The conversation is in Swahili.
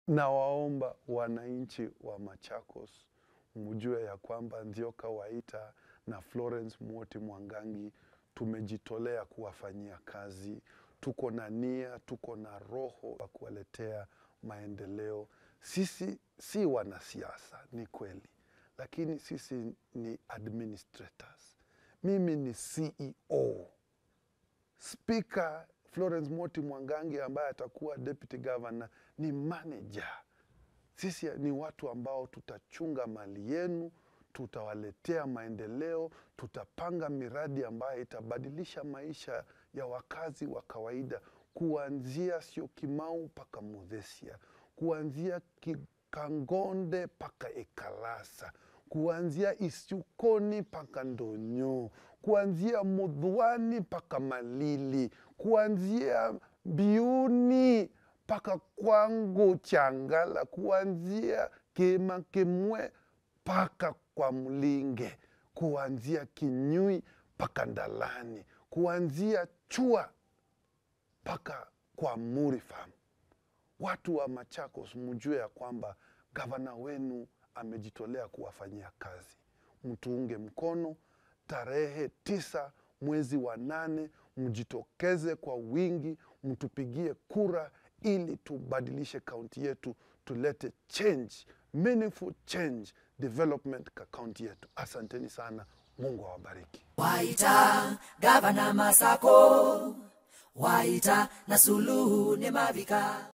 nawaomba wananchi wa Machakos mjue ya kwamba Nzioka Waita na Florence Mwoti Mwangangi tumejitolea kuwafanyia kazi. Tuko na nia, tuko na roho ya kuwaletea maendeleo. Sisi si wanasiasa, ni kweli, lakini sisi ni administrators. Mimi ni CEO. Spika Florence Moti Mwangangi ambaye atakuwa deputy governor ni manager. Sisi ni watu ambao tutachunga mali yenu, tutawaletea maendeleo, tutapanga miradi ambayo itabadilisha maisha ya wakazi wa kawaida, kuanzia Syokimau mpaka Muthesia, kuanzia Ki- Kangonde mpaka Ekalasa, kuanzia Isyukoni mpaka Ndonyo, kuanzia Mudhwani mpaka Malili, kuanzia Biuni mpaka kwangu Changala, kuanzia Kemakemwe mpaka kwa Mlinge, kuanzia Kinyui mpaka Ndalani, kuanzia Chua mpaka kwa Muri Farm. Watu wa Machakos, mjue ya kwamba gavana wenu amejitolea kuwafanyia kazi. Mtuunge mkono tarehe tisa mwezi wa nane, mjitokeze kwa wingi, mtupigie kura ili tubadilishe kaunti yetu, tulete change, meaningful change, development ka kaunti yetu. Asanteni sana, Mungu awabariki. Waita gavana Masako, Waita na Suluhu ne Mavika.